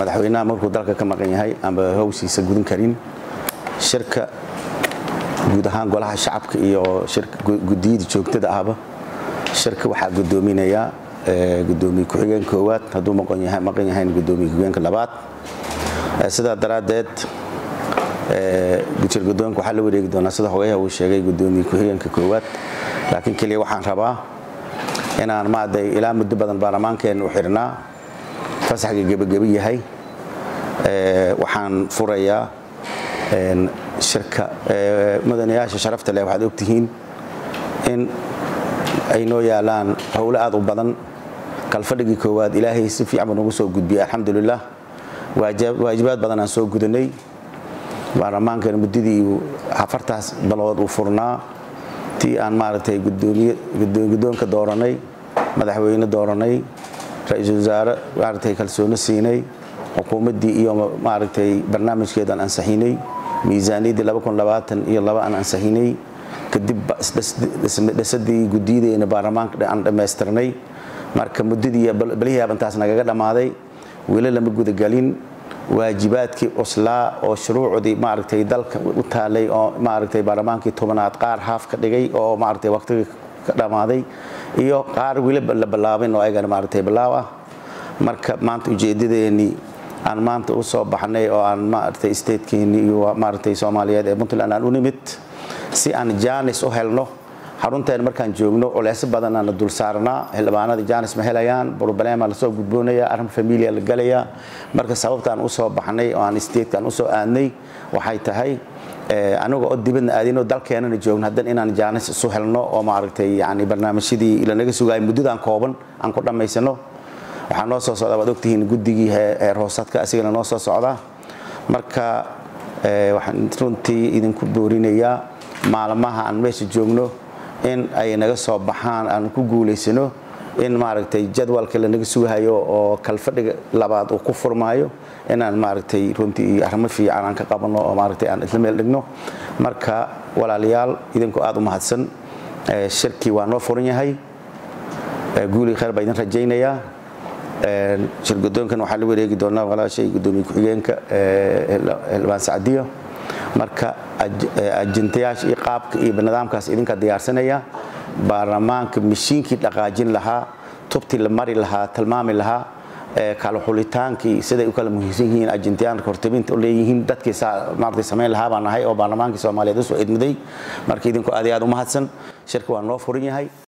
madaxweynaha markuu dalka ka maqan yahay amba hawshiisa gudan karin shirka guud ahaan golaha shacabka iyo gudiyada joogtada ahba shirka waxaa gudoominayaa gudoomiye ku-xigeen koowaad hadduu maqan yahayn gudoomiye ku-xigeenka labaad sidaa daraaddeed shir gudoonka waxaa la wareegi doonaa sida hogayaha uu sheegay gudoomiye ku-xigeenka koowaad laakiin keliya waxaan rabaa inaan maaragtay ilaa muddo badan baarlamaankeenna u xidhnaa fasaxga gebageba yahay waxaan furayaa shirka mudanayaasha sharafta leh waxaad ogtihiin in ay noo yaalaan howlo aad u badan kalfadhigii koowaad ilaahay si fiican buu nagu soo gudbiyey alxamdulilah waajibaad badan aan soo gudanay baarlamaankan muddadii afartaas balood uu furnaa tii aan maaragtay guddoonka dooranay madaxweyne dooranay ra-iisul wasaare maaragtay kalsooni siinay xukuumaddii iyo maaragtay barnaamijkeedaan ansaxinay miisaaniyaddii iyo laba aan ansaxinay kadib dhisadii guddiyadeena baarlamaanka aan dhammaystirnay marka muddadii balihii abantaas nagaga dhammaaday weli lama gudagelin waajibaadkii cuslaa oo shuruucdii maaragtay dalka u taalay oo maaragtay baarlamaankii tobanaad qaar haaf ka dhigay oo maaragtay waqtigii ka dhammaaday iyo qaar weli la bilaabin oo ayagana maaragtay bilaaw ah marka maanta ujeedadeennii aan maanta u soo baxnay oo aan maaragtay statekeennii iyo maaragtay soomaaliyeed ee puntland aan u nimid si aan jaanis u helno xarunteen markaan joogno culeysyo badanaana dul saarnaa xildhibaanada jaanis ma helayaan broblemaa lasoo gudboonaya arrin familia la galayaa marka sababtaan usoo baxnay oo aan statekaan usoo aadnay waxay tahay aniga oo dibadna aadinoo dalkeenana joogno haddan inaan jaanis isu helno oo maaragtay yani barnaamijyadii lanaga sugaayay muddadaan kooban aan ku dhammaysano waxaa noo soo socda waad ogtihiin guddigii heer hoosadka asigana noo soo socda marka waxaan runtii idinku boorinayaa maalmaha aan meesha joogno in ay naga soo baxaan aan ku guulaysano in maaragtay jadwalka lanaga sugahayo oo kalfadhiga labaad uu ku furmaayo inaan maaragtay runtii arrimo fiican aan ka qabanno oo maaragtay aan isla meel dhigno marka walaalayaal idinku aad u mahadsan shirkii waa noo furan yahay guulii khayr baa idin rajaynayaa shir gudoonkan waxaa la wareegi doonaa walaashay gudoomiye ku-xigeenka xildhibaan sacdiyo marka ajendayaasha iyo qaabka iyo nidaamkaas idinka diyaarsanaya baarlamaanka mashiinkii dhaqaajin lahaa tubtii la mari lahaa tilmaami lahaa kala xulitaankii siday u kala muhiimsan yihiin ajendayaanka hortabinta leeyihiin dadkii maaragtay samayn lahaa baan nahay oo baarlamaankii soomaaliyeed usoo idmiday marka idinku aad iyo aad u mahadsan shirka waa noo furan yahay